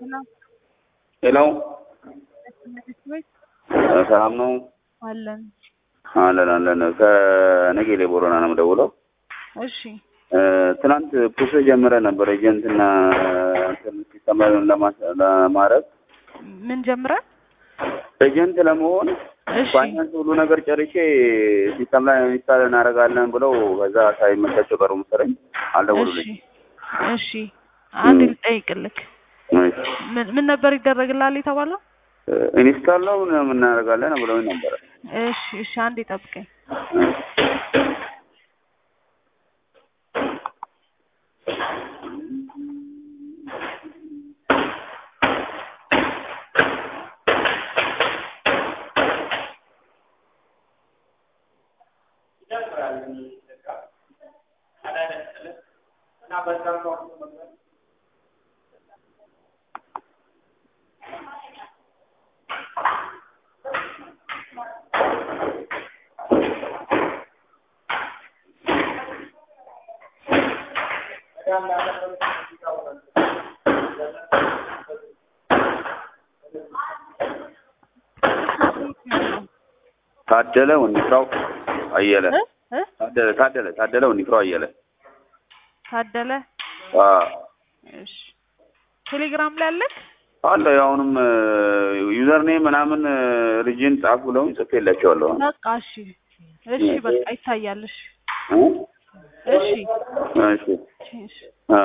ሄሎ ሰላም ነው? አለን። አለን አለን። ከነጌሌ ቦረና ነው የምደውለው። እሺ ትናንት ፕሮሰስ ጀምረ ነበር ኤጀንትና ሲስተም ለማድረግ ምን ጀምረን? ኤጀንት ለመሆን እሺ ፋይናንስ ሁሉ ነገር ጨርሼ ሲስተም ላይ ኢንስታል እናደርጋለን ብለው ከዛ ሳይመቻቸው ቀሩ መሰለኝ። እሺ አልደወሉልኝ። እሺ አንድ ልጠይቅልክ። ምን ምን ነበር ይደረግልሃል የተባለው? ኢንስታል ነው እናደርጋለን ብለው ነበረ። እሺ እሺ አንድ ጠብቀኝ። ታደለ ወንድፍራው አየለ እ እ ታደለ ታደለ ታደለ ወንድፍራው አየለ ታደለ አዎ እሺ ቴሌግራም ላይ አለክ? አለ አሁንም ዩዘር ኔም ምናምን ሪጅን ጻፍ ብለውኝ ጽፌላቸዋለሁ። በቃ እሺ እሺ በቃ ይታያል። እሺ እ? እሺ እሺ እሺ